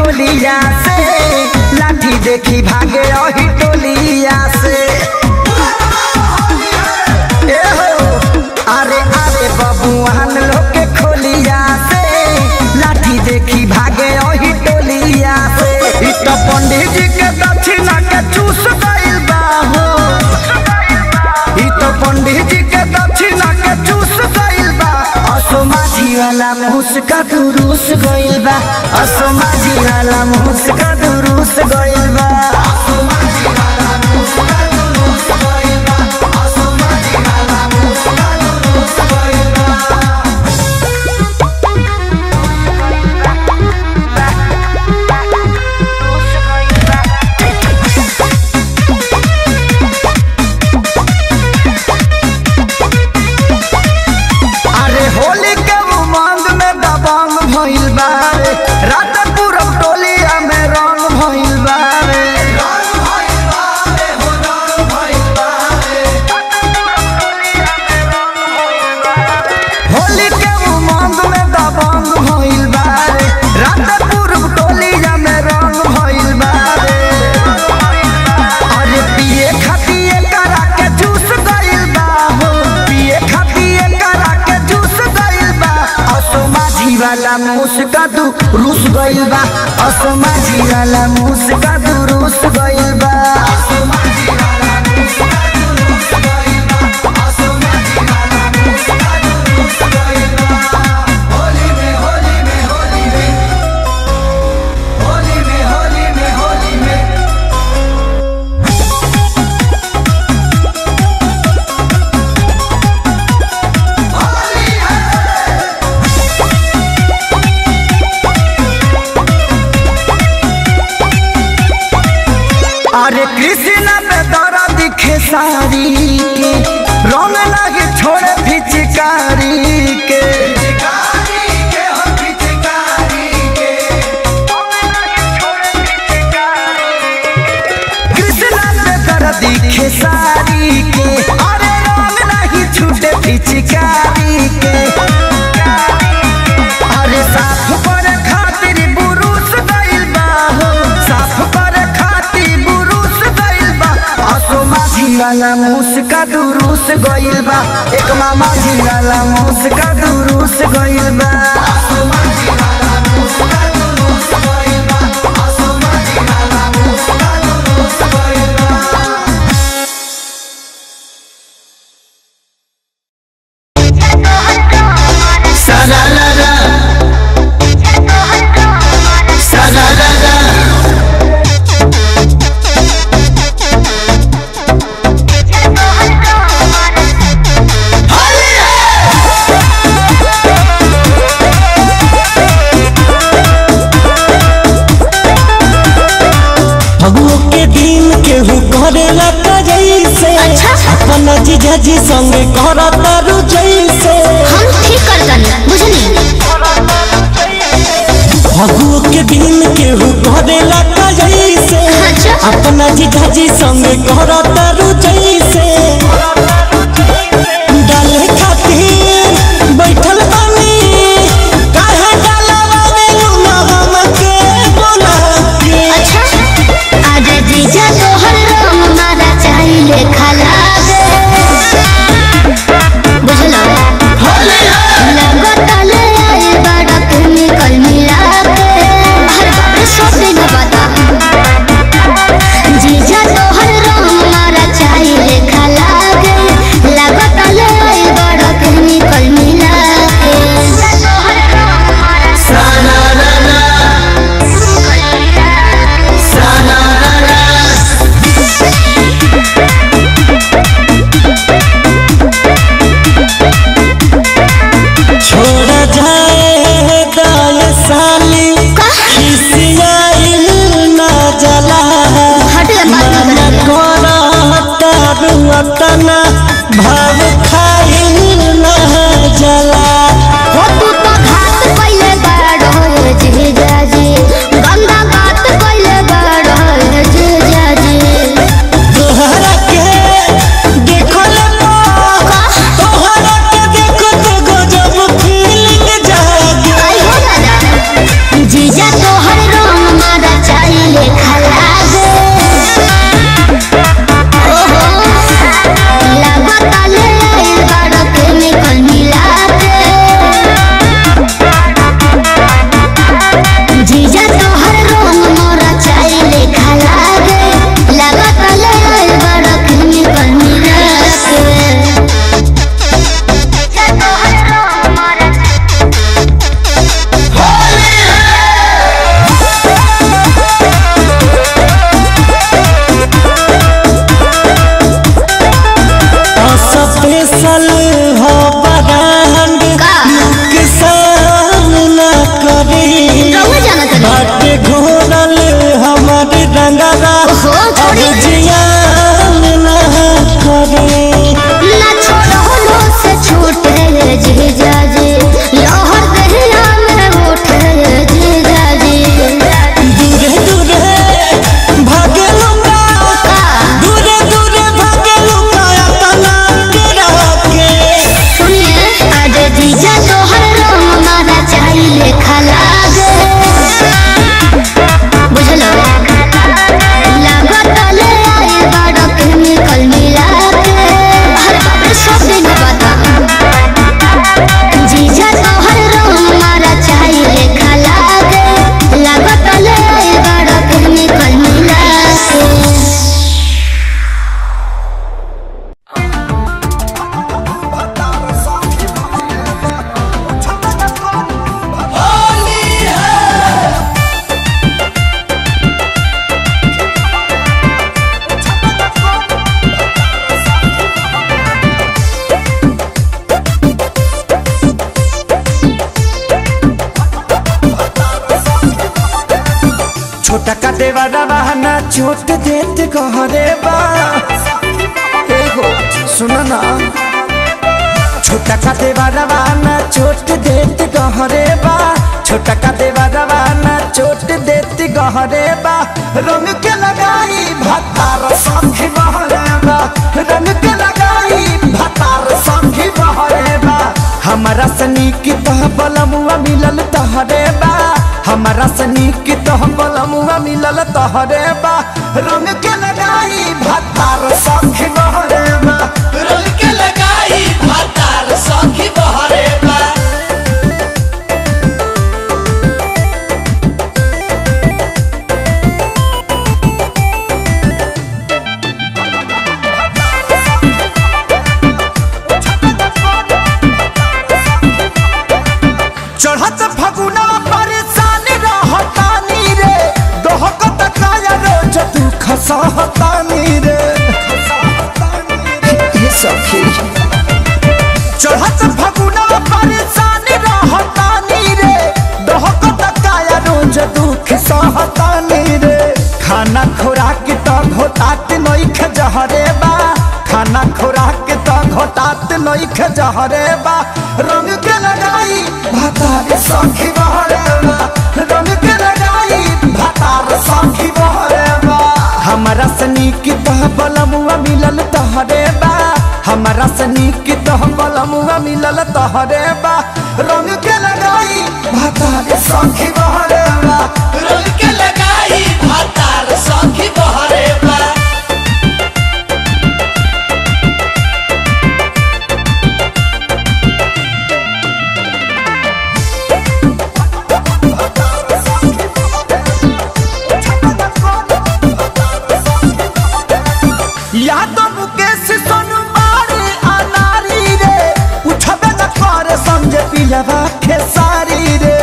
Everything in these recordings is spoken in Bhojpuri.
टोलिया से लाठी देखी भागे रही टोलिया से ए हो, अरे अरे बबुआन लोग के खोलिया से लाठी देखी भागे रही टोलिया से इ तो पंडित जी के दक्षिणा के चूस गइल बा हो इ तो पंडित जी के दक्षिणा के चूस गइल बा असो माझी वाला मुस्का दुरुस गइल बा असो माझी वाला मुस्का दुरुस गइल बा अरे होली के उमंग में दबंग भइल बा रे रात पूरब टोलिया में रंग भइल बा रे होली के उमंग में दबंग भइल बा रे रात पूरब टोलिया में रंग भइल बा रे अरे पिए खातिए करा के जूस गइल बा हो पिए खातिए करा के जूस गइल बा असो माझी वाला मुस्का दू रूस गइल बा असो माझी वाला मुस्का दू रूस गइल बा अरे कृष्ण पे दौरा दिखे सारी के रंग लगे छोड़े फिचकारी के कृष्ण पे दौरा दिखे सारी के अरे रंग नहीं छूटे फिचकारी के अरे साफ करे खातिर बुरुस गइल बा हो साफ करे खातिर बुरुस गइल बा असो माझी वाला मुस्का दुरुस गइल बा एक मामा जी वाला मुस्का दुरुस गइल बा फगुओ के दिन केहू करेला का जैसे अच्छा। अपना जीजा जी संगे करता रु जैसे हम ठीक कर दनी बुझनी फगुओ के दिन केहू करेला का जैसे अच्छा। अपना जीजा जी संगे करता रु जैसे डाले खातिर बैठल बानी काहे डालवा में लूना हमके बोला के अच्छा आज जीजा तोहर रंग मारा चाहिले खाला बुझलो लगत ले आए बड़ा केमिकल मिला के हर बार सब दिन बता जीजा तोहर रंग मारा चाहिले खाला लगत ले आए बड़ा केमिकल मिला के तोहर रंग मारा छोड़ जाए दाय साली खिसियाइल ना जला हट जा, बात मन मत कर। करता रुअतना भाव खाइल ना जला हो तू तो घात कइले बाड़ होए जीजाजी गंदा बात कइले बाड़ होए जीजाजी तोहरा के देखल तोहरा के देखत गजब फीलिंग जागे आई हो दादा जीजा तोहर रंग छोटा का देवारा बहाना छोट देत कहरे बा ए हो सुनो ना छोटा का देवारा बहाना छोट देत कहरे बा छोटा का देवारा बहाना छोट देत कहरे बा रंग के लगाई भतार संखी बहरे बा रंग के लगाई भतार संखी बहरे बा हमारा सनी की तह बलमुआ मिलल तहरे बा हमारा सनी की तह बलमुआ मिलल तहरे बा रंग के लगाई भतार संखी बहरे बा रंग के लगाई भातार सखी बहरे बा चढ़त फगुना परेशान रहतानी रे दोहकत काया रोज तू खसहतानी रे ये सखी चढ़त फगुना परेशान रहतानी रे दोहकत काया रोज दुख सहतानी रे खाना खुराक त घोटात नइख जहरे बा खाना खुराक त घोटात नइख जहरे बा रंग के लगाई भातार सखी बहरे बा रंग के लगाई भातार सखी बहरे बा हमारा सनी की तह बलमुआ मिलल तहरे बा हमारा सनी की तह बलमुआ मिलल तहरे बा रंग के लगाई भातार सखी बहरे बा रंग के लगाई भातार सखी बहरे बा या तो मुकेश सोनू मारे अनारी रे उठबे न करे समझे पिलवा खेसारी रे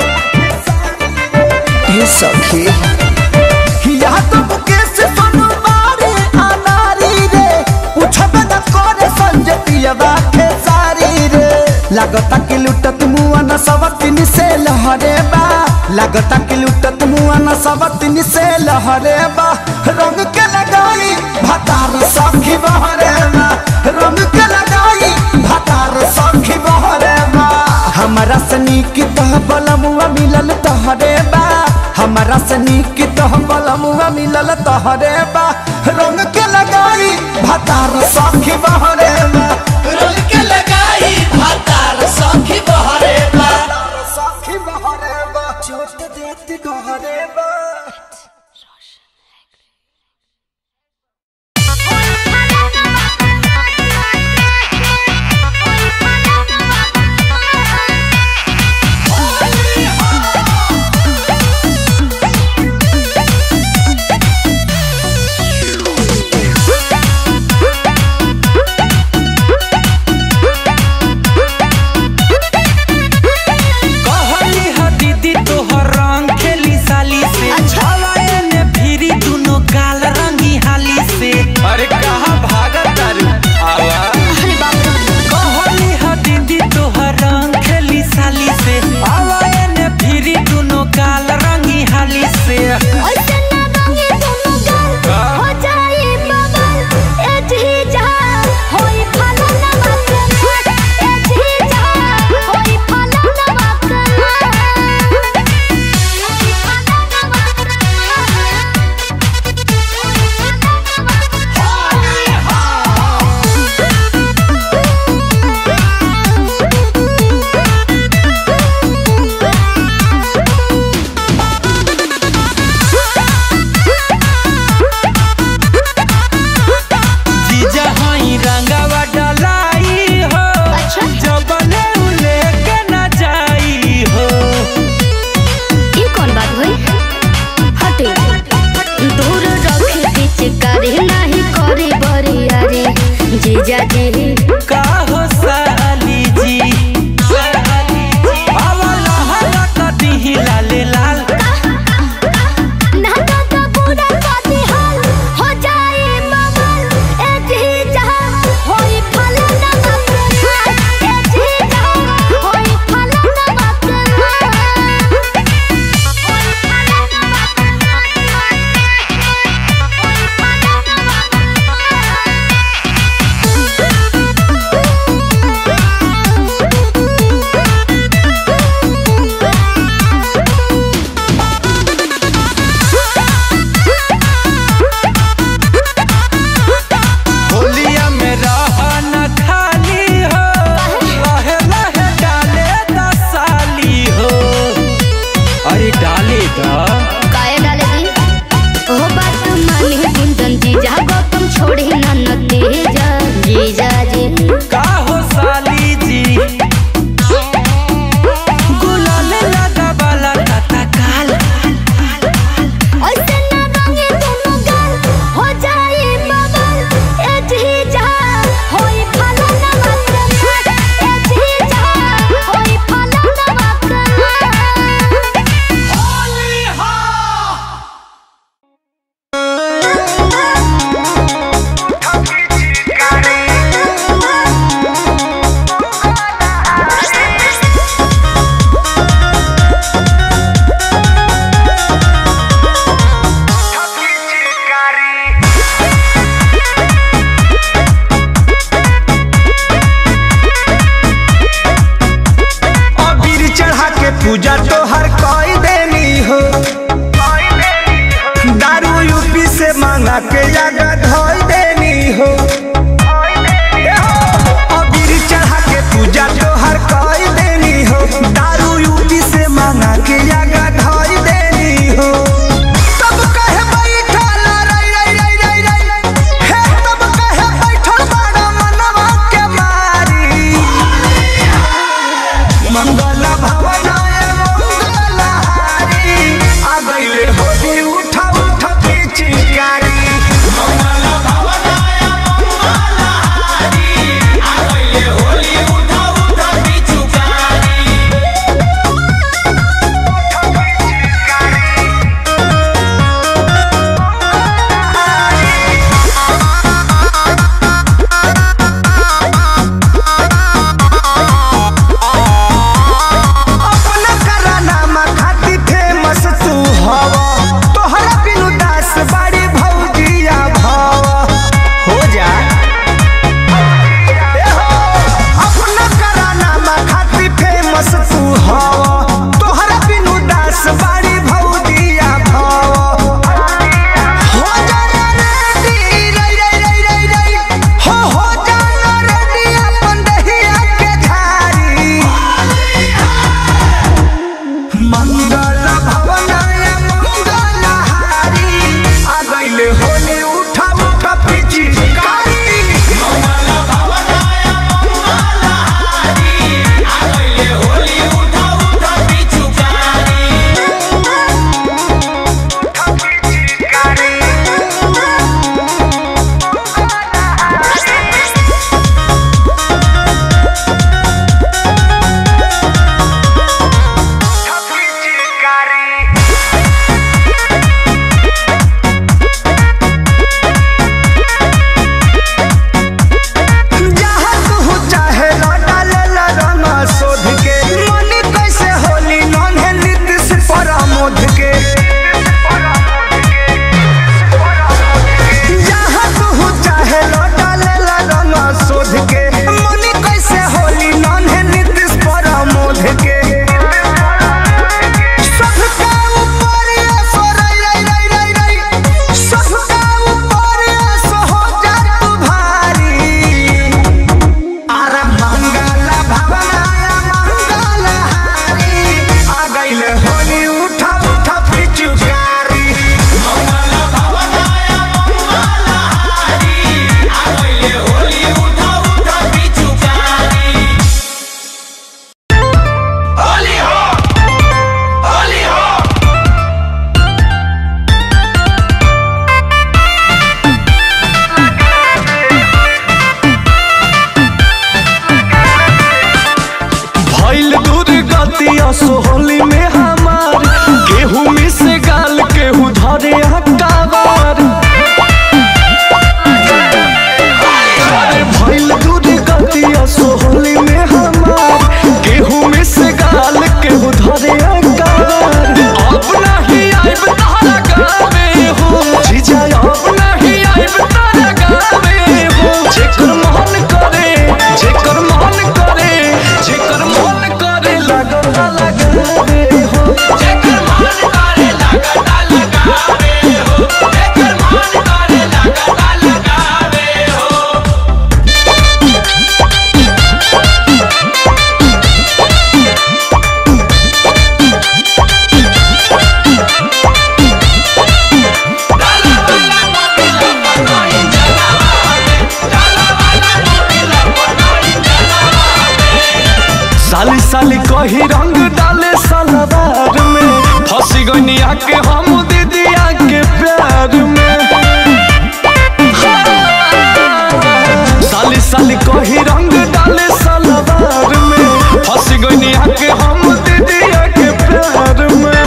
ये सखी या तो मुकेश सोनू मारे अनारी रे उठबे न करे समझे पिलवा खेसारी रे लागता कि लुटत मुआ न सवतिन से लहरे बा लागता कि लुटत मुआ न सवतिन से लहरे बा रंग के लगाई भतार सखी बहरे बा रंग के लगाई भतार सखी बहरे बा हमारा सनी की तह बलमुआ मिलल तहरे बा हमारा सनी की तह बलमुआ मिलल तहरे बा रंग के लगाई भतार सखी बहरे बा रंग के लगाई भातार सखी बहरे बा सखी बहरे बा चोट देत गहरे बा कहली ह दीदी तोहर रंग खेली साली से हवाए ने फिरी दुनो गाल रंगी हाली से अरे कहाँ भागत तारू आवा कहली ह दीदी तोहर रंग खेली साली से हवाए ने फिरी दुनो गाल रंगी हाली से जीजा हई रंगावा डलाई हो जबले उले के न जाई हो जीजा जी का हो साली जी आवा लहरा कदी लाले लाल ना तो तो पूरा पाती हाल हो जाए बबल ए जी जहां होई फलन मकन ए जी जहां होई फलन मकन होई फलन मकन पूजा तो हर कोई देनी हो दारू यूपी से मांगा के जगह धोई देनी हो अबीर चढ़ा के पूजा तो हर कोई देनी हो दारू यूपी से मांगा के जगह धोई देनी हो तब कहे बैठल रई रई रई रई रई हे तब कहे बैठल बड़ा मनवा के मारी मंगल भवनाय मंगल हारी आ गईले होली उठा उठा पिचकारी मंगल भवनाय मंगल हारी आ गईले होली उठा उठा पिचुकारी अपना करानामा खाती फेमस तू हवा तोहरा बिनु दास बाड़ी भौजिया भाव हो जा ए हो, अपना करानामा खाती फेमस तू हवा तोहरा बिनु दास बाड़ी भौजिया भाव हो जाना रेडी रई रई रई रई रई हो हो जाना रेडी अपन दहिया के झारी मंगल भवनाय मंगल हारी आ गईले होली उठा उठा पिचकारी मंगल भवनाय मंगल हारी आ गईले होली उठा उठा पिचुकारी जहाँ तू चाहे लौटा ले ला रंग शोध के मनी कैसे होली नॉन है नीतीश प्रमोद के जहाँ तू चाहे लौटा ले ला रंग शोध के मनी कैसे होली नॉन है नीतीश प्रमोद के सबका ऊपर ये सो रई रई रई रई रई सबका ऊपर ये सो हो जा तू भारी अरे मंगल भवनाय मंगल हारी आ गईले होली उठा उठा पिचुकारी मंगल भवनाय मंगल हारी आ गईले होली उठा उठा पिचुकारी होली हो होली हो भइल दूर गतिया सोहली में हमार गेहूं में से गाल केहू धरे हकावार अरे भइल दूर गतिया सोहली में हमार गेहूं में से गाल केहू धरे हकावार अब नहीं आइब तारा गावे हो जीजा अब नहीं आइब तारा गावे हो जेकर मन करे जेकर मन करे जेकर मन करे लगन लगावे हो जेकर मन करे लगता लगावे हो जेकर मन करे लगता लगावे हो डाला वाला मोबिला बनाई जलावा में डाला वाला मोबिला बनाई जलावा में साली साली कही रंग डाले सलवार में फंसी गई आके हम दीदिया के प्यार में साली साली कही रंग डाले सलवार में फंसी गई आके हम दीदिया के प्यार में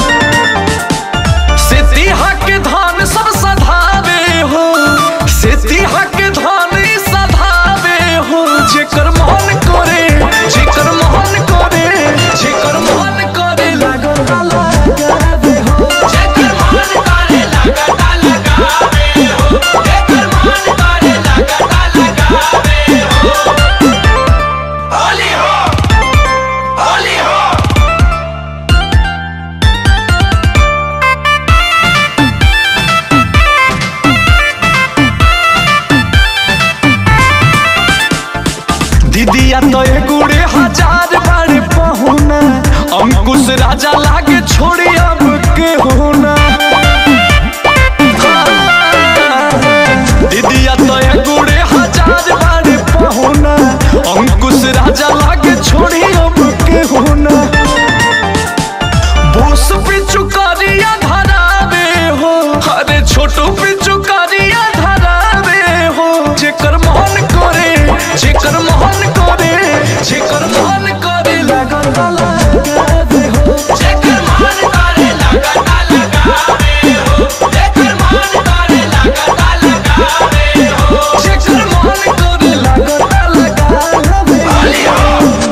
सेतिहा के धान सब सधावे हो सेतिहा के धान ई सधावे हो जेकर मन करे जेकर मन करे जेकर दीदिया तो गुड़े हजार बार पहुना अंकुश राजा लागे छोड़ी अब के होना दीदिया तो गुड़े हजार बार पहुना अंकुश राजा लागे छोड़ी अब के होना बोस पिचु करिया धरावे हो अरे छोटू पिचु करिया धरावे हो जेकर मन करे जेकर मन करे जेकर मन करे लगन लगावे हो जेकर मन करे लगता लगावे हो जेकर मन करे लगता लगावे हो जेकर मन करे लगन लगावे हो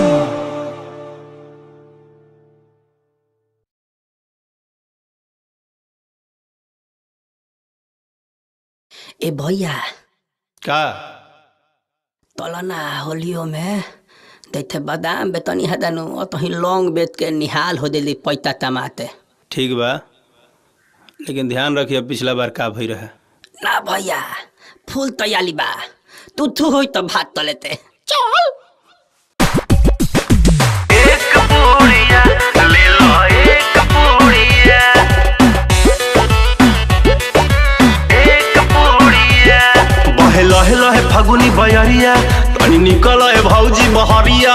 ए भैया का तल ना होलियो में दैथे बादाम बेतनी हदानु अतही लौंग बेच के निहाल हो देली पैता टमाटे ठीक बा लेकिन ध्यान रखिए पिछला बार का भई रहे ना भैया फूल तैयारी बा तू थू होई तो भात तलेते चल बहे लहे लहे फगुनी बयरिया तनी निकल ए भौजी बहरिया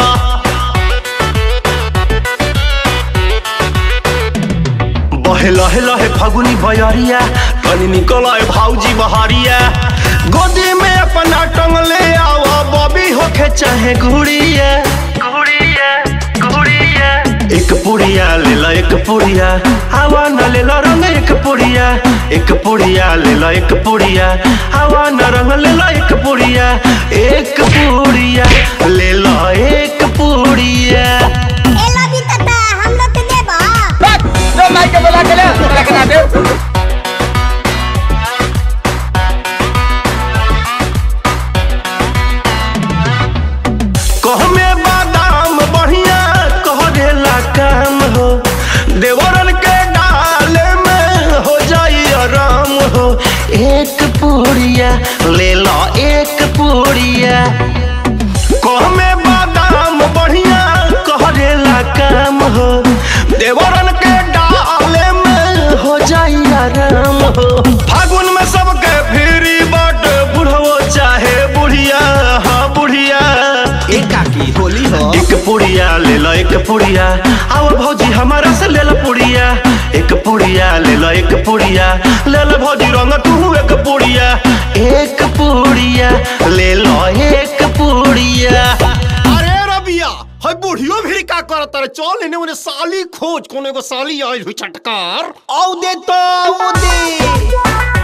बहे लहे लहे फगुनी बयरिया तनी निकल ए भौजी बहरिया गोदी में अपना टंगले आवा बबी होके चाहे गुड़िया गुड़िया गुड़िया एक पुड़िया ले ला एक पुड़िया हवा न ले ला रंग एक पुड़िया एक पुड़िया ले ला एक पुड़िया हवा न रंग ले ला एक पुड़िया एक पुड़िया ले ला एक पुड़िया ए लगी तता हम लोग के देबा कहमे बादाम बढ़िया कहरेला काम हो देवरन के डाले में हो जाई आराम हो एक पूड़िया ले लो एक पूड़िया कहमे बादाम बढ़िया कहरेला काम हो देवरन के डाले में हो जाई आराम हो फागुन में सबके फिरी बट बुढ़वो चाहे बुढ़िया हाँ बुढ़िया एकाकी होली हो एक पुड़िया ले लो एक पुड़िया आओ भौजी हमारा से ले लो पुड़िया एक पुड़िया ले लो एक पुड़िया ले लो भौजी रंग तू एक पुड़िया एक पुड़िया ले लो एक पुड़िया अरे रबिया हई बुढ़ियो भी का करत रे चल इने उन्हें साली खोज कोनो एगो साली आइल हुई चटकार औ दे तो औ दे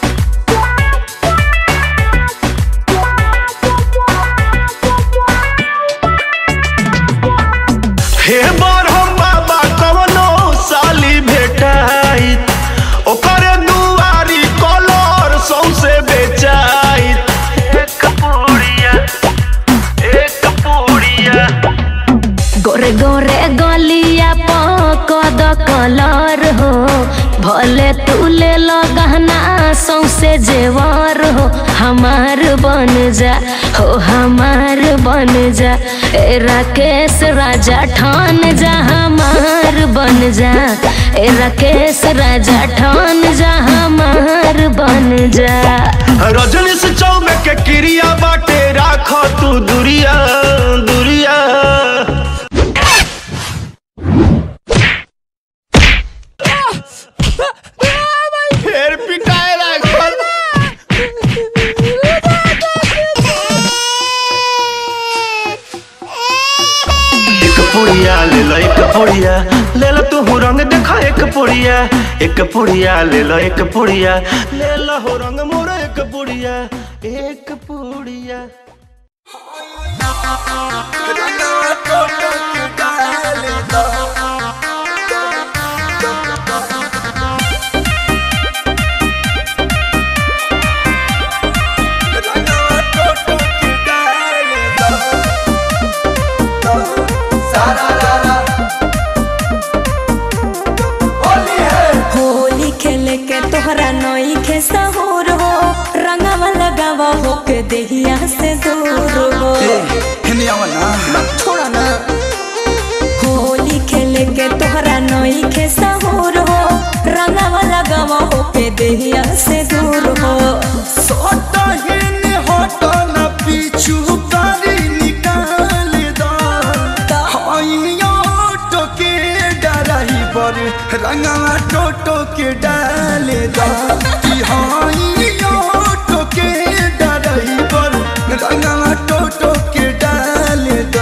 हे बरहम बाबा कवनो साली भेटाइत ओकरे दुआरी कलर सौसे बेचाइत एक पुड़िया एक पुड़िया गोरे गोरे गलिया पकद कलर हो भले तू ले लो गहना सौसे जेवर हो हमार बन जा हो हमार बन जा ए राकेश राजा ठान जा हमार बन जा ए राकेश राजा ठान जा हमार बन जा रजनी से चौबे के क्रिया बाटे राख तू दुरिया दुरिया फिर पिटाए लागल एक पुड़िया ले लो एक पुड़िया ले लो तू रंग देखा एक पुड़िया एक पुड़िया ले लो एक पुड़िया ले लो हो रंग मोर एक पुड़िया एक पुड़िया होली खेले के तोहरा नई के सहूर हो रंगवा लगावा हो के देहिया से दूर हो देहिया से दूर हो सोटहिन होटल पीछू कारी निकाल दो हइयो टोके ड्राइवर रंगवा टोटो के डाल दो कि हइयो टोके ड्राइवर रंगवा टोटो के डाल दो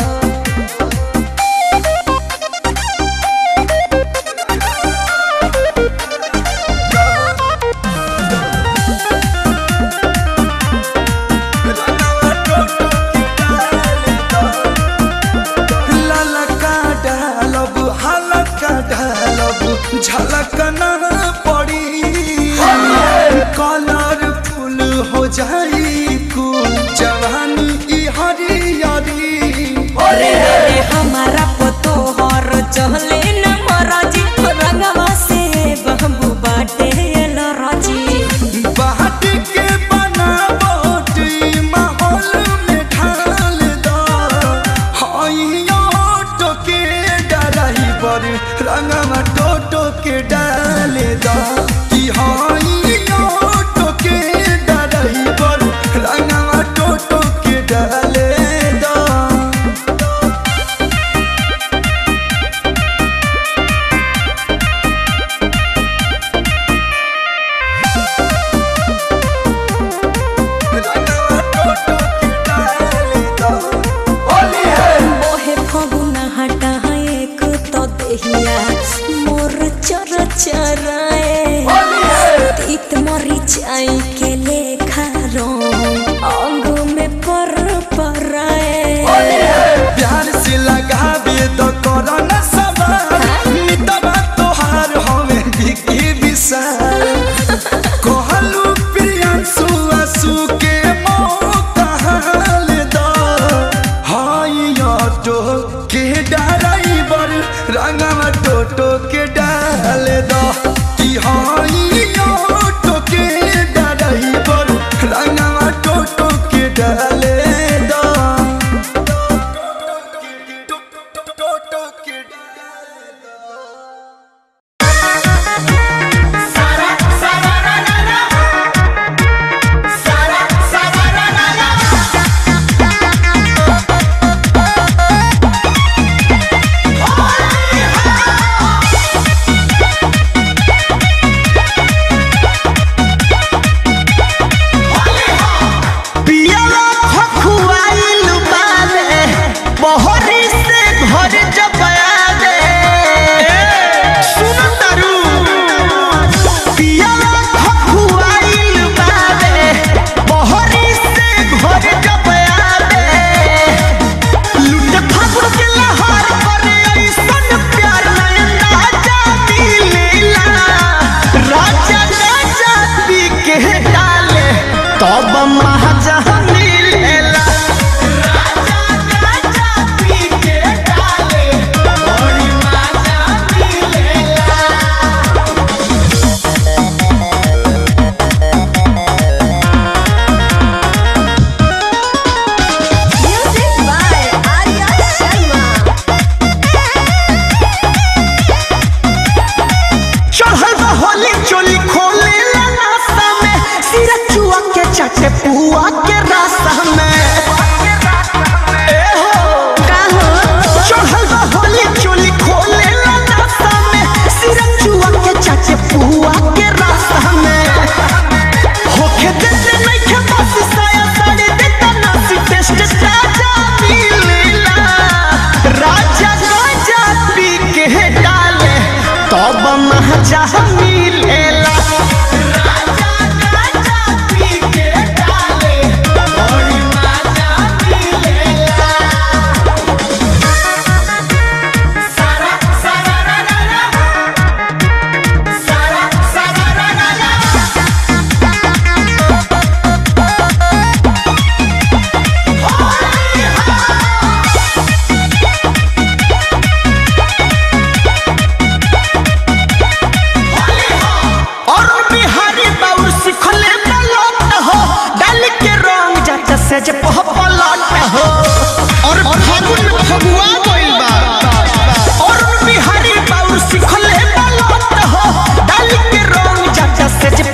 ललका डालब हलका डालब झलकना पड़ी कलरफुल हो जाई कुल जवानी ई हरियरी रे रे हमारा पतोहर चहले न मराजी रंगवा से बहबू बाटे लराजी बाट के बनावट ई माहौल में ढाल दो हइयो टोके ड्राइवर रंगवा टोटो के डाल दो कि हइयो टोके ड्राइवर रंगवा टोटो के डाल दो ओहे फगुना हटा एक तो देहिया मोर चर चराए तीत मरी चाई के लेखा रो अंग में पर पराए प्यार से लगाबे तो करो न सवार मितवा तोहार हमें बिकी विशाल कहलू प्रियांशु आंसू के मौका हाल दो हाय ऑटो के ड्राइवर रंगवा टोटो के डाल दो कि हाय ऑटो के ड्राइवर रंगवा टोटो के डाल दो पियला खखुआइल बावे बहरी से घर जब आवे सुन तारू पियला खखुआइल बावे बहरी से घर जब आवे लुट फागुन के लहर पर ऐसन प्यार नयन राजा मिलेला राजा राजा पी के डाले तब महाजा मिलेला राजा राजा पी के डाले बड़ी मजा मिलेला Music by Arya Sharma. चढ़ल बा होली चोली खोले ला नाश्ता में सिरा चुआ के चाटे पुआ के रास्ता में ए हो का हो चढ़ल बा होली चोली खोले ला नाश्ता में सिरा चुआ के चाटे पुआ के रास्ता में होके देते नहीं के बस साया साड़ी देता नासी टेस्ट ताजा मिलेला राजा राजा पी के डाले तब महजा मिलेला राजा राजा पी के डाले बड़ी मजा मिलेला सारा सारा रा रा रा सारा सारा रा रा रा और बिहारी बाउर सिखले बलौट हो डाल के रंग जाता से जे पह पलट हो और फागुन में फगुआ गइल बा और बिहारी बाउर सिखले बलौट हो डाल के रंग जाता से जे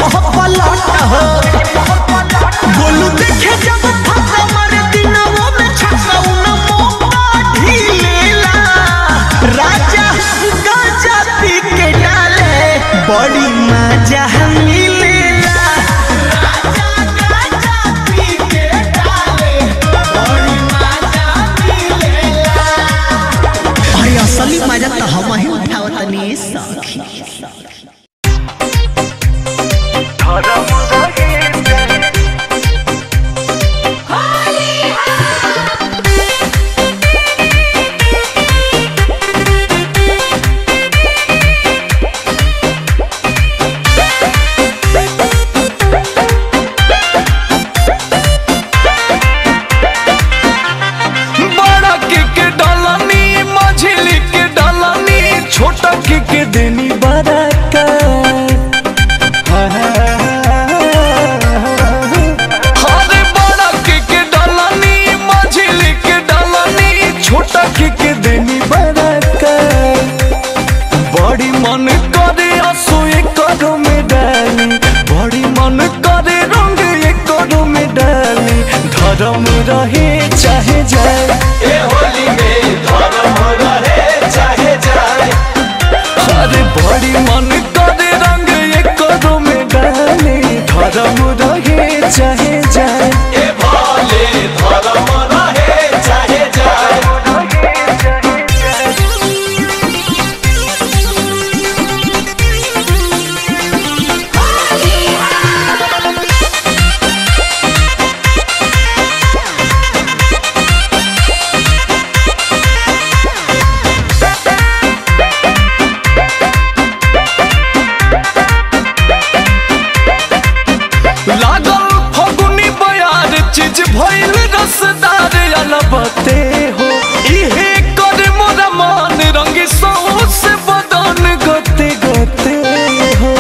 बड़ा के के डालनी मझिली के डालनी छोटा के के देनी बड़ा का अरे बड़ा के के डालनी मझिली के डालनी छोटा के के देनी बड़ा का बड़ी मन करे असो करो में डाली बड़ी मन करे रंग करो में डाली धर्म रहे चाहे जाए ए होली में धर्म रहे चाहे जाए अरे बड़ी मन करे रंग करो में डाली धर्म रहे चाहे जाए ए भोले धर्म रहे चाहे जाए लागल फगुनी बयार चीज भइल रसदार अलबते हो इहे कर मोरा मान रंग सौस बदन गते गते हो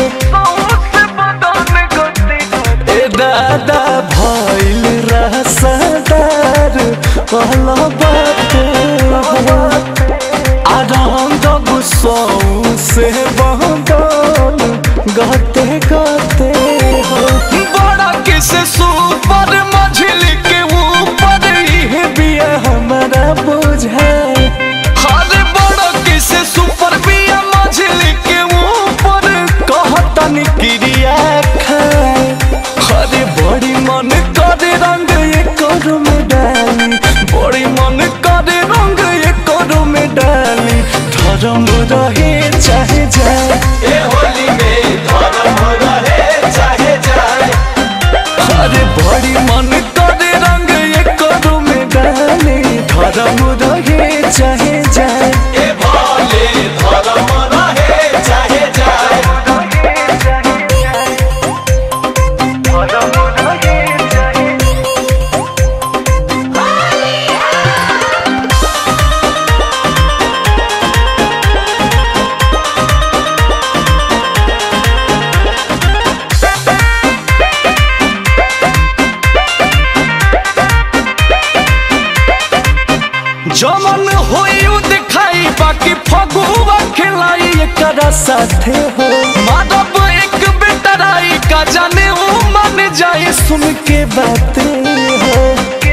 ए दादा भइल रसदार अलबते हो आराम दब सौसे बदन गते गते हो बड़ा किसे सुपर मझिली के ऊपर इहे बिया हमारा बुझाए हर बड़ा किसे सुपर बिया मझिली के ऊपर कहतन क्रिया खाए हरे बड़ी मन करे रंग ये करू में डाली बड़ी मन करे रंग ये करू में डाली धर्म रहे चाहे जाए ए होली में धर्म रहे चाहे जाए अरे बड़ी मन करे रंग ये करू में डाली धर्म रहे चाहे जाए ए भोले धर्म रहे चाहे जाए जमन होई उ दिखाई बाकी फगुआ खिलाई एकरा साथे हो माधव एक बेटराई का जाने उ मन जाए सुन के बातें हो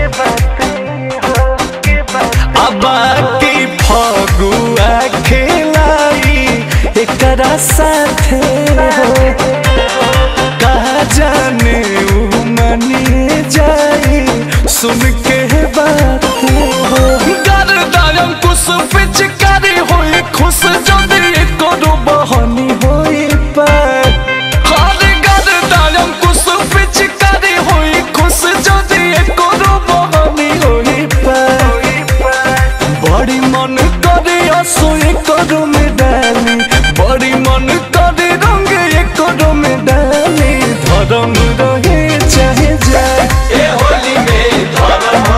अब की फगुआ खिलाई एकरा साथे हो कहा जाने उ मनी जाई सुन के बात हो गर्दायम कुछ पिचकारी होई खुश जदी करो बहनी होई पर हर गर्दायम कुछ पिचकारी होई खुश जदी करो बहनी होई पर बड़ी मन करे असोए करो में डाली बड़ी मन करे रंग ये करो में डाली धर्म रहे चाहे जाए ए होली में धर्म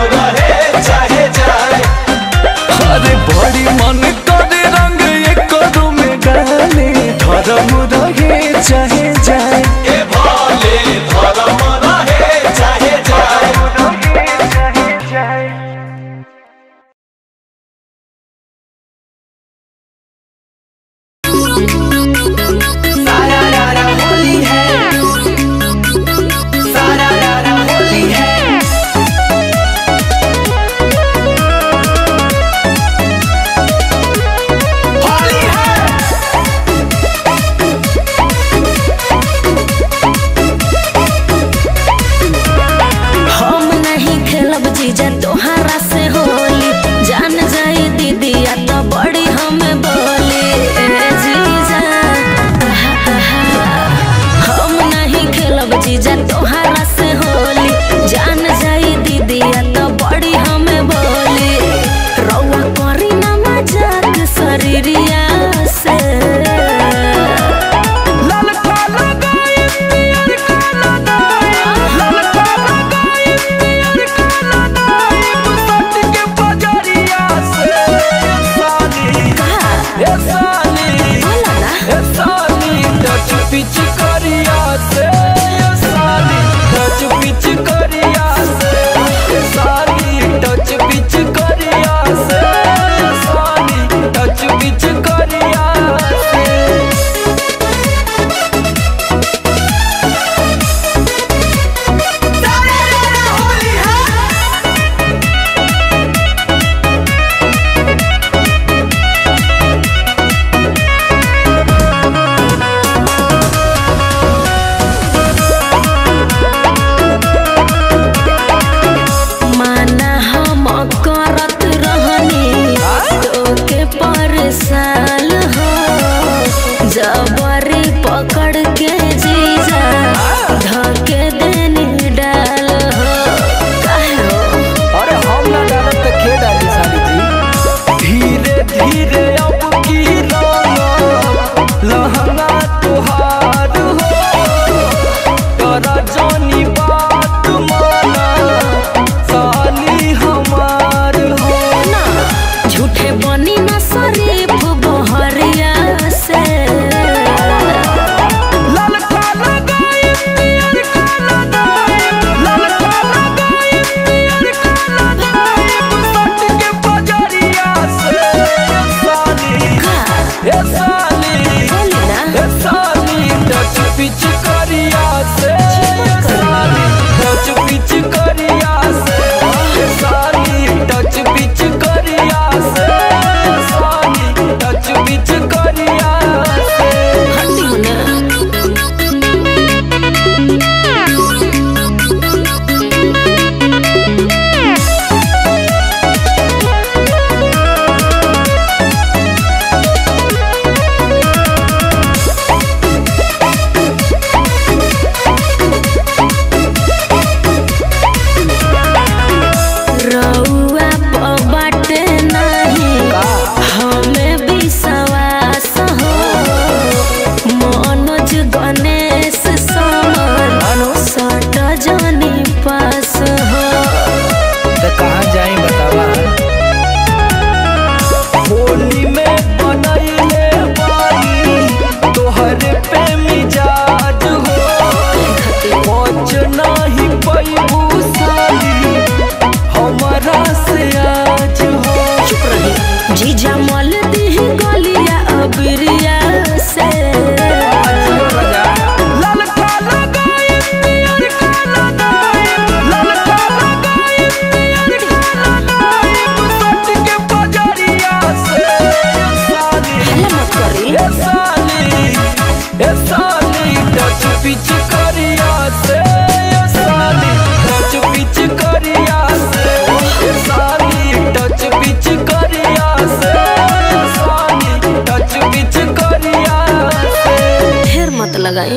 लगाई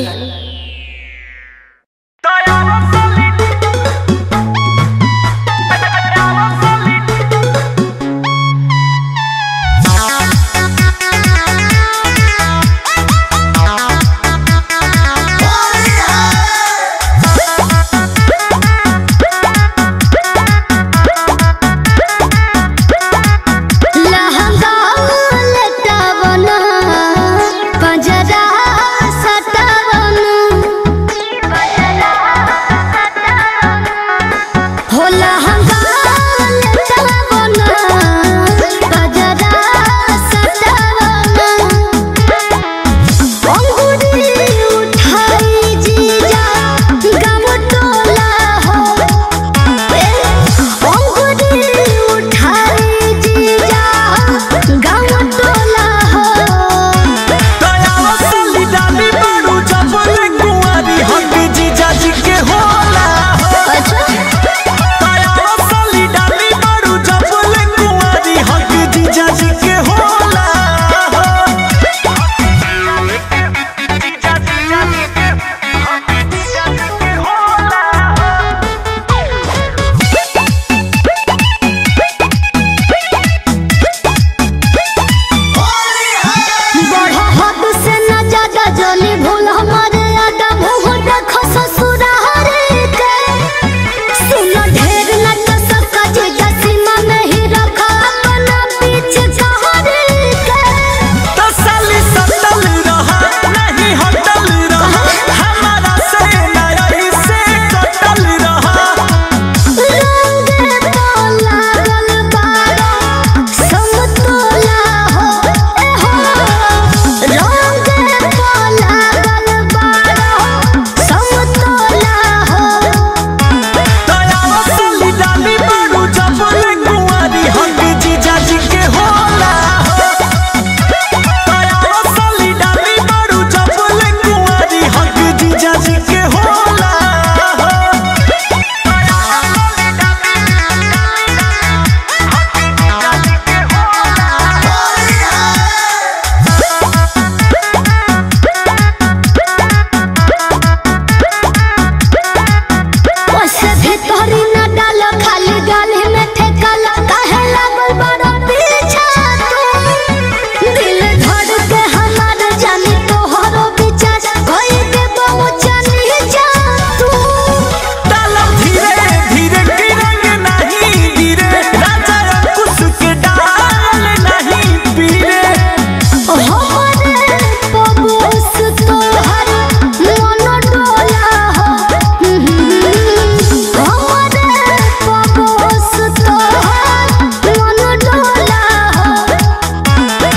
लहंगा लटवना पंजरा सटवना हो लहंगा लटवना पंजरा सटवना अंगूरी उठाई जीजा गम टोला हो अंगूरी उठाई जीजा गम टोला हो बढ़ो हद से न ज्यादा जली भूल हमारे आदा मुंह देखो ससुरारे के सुनो ढेर न तो सबका जीजा सीमा में ही रखा अपना पीछे सहारे के रंगे तोला गल बारो समतोला हो ए हो रंगे तोला गल बारो समतोला हो ओसे भीतरी न डालो खाली गाली में ठेकाला काहे लागल बड़ा पीछा तू दिल धड़ के हमार जानी तोहरो विचार होई के बहु जानी जा तू हमरे पबूस तोहर मन डोला हो हमरे पबूस तोहर मन डोला हो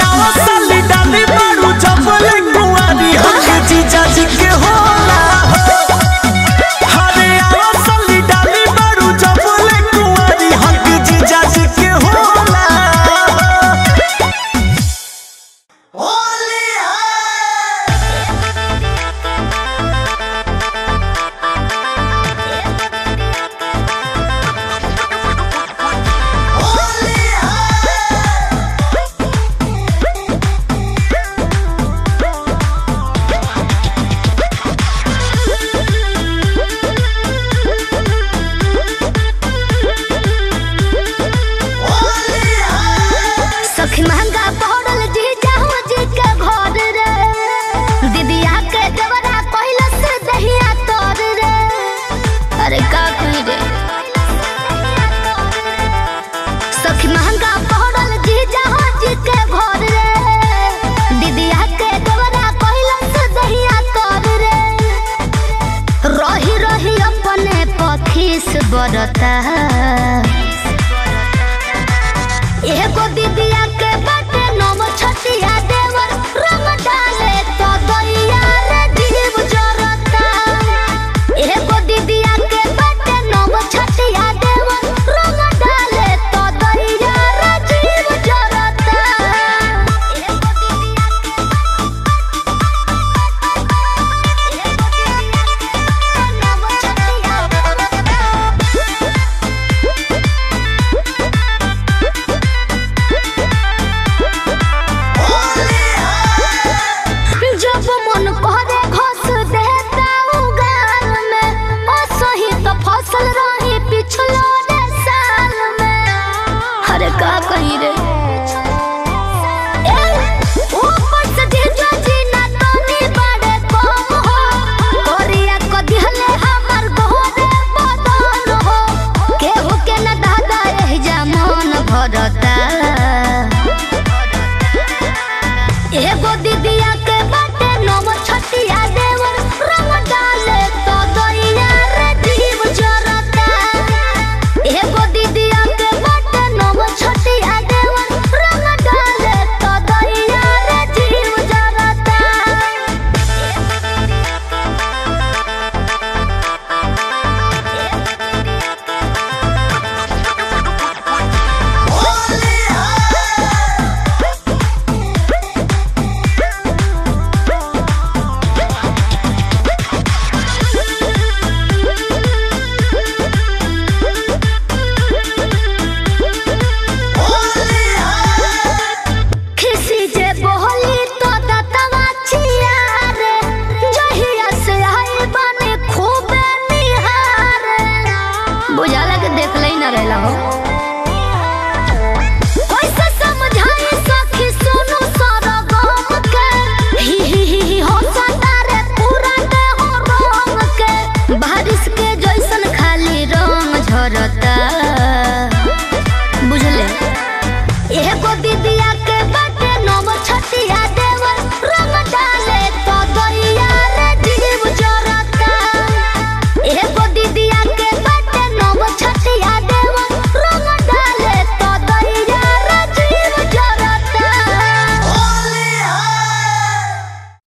सखी महंगा पड़ल जी जाहु जी के घर रे दीदिया के देवरा कहला से दहिया तोर रे अरे का कही रे सखी महंगा पड़ल जी जाहु जी के घर रे दीदिया के देवरा कहला से दहिया तोर रे रही रही अपने पखीस बरता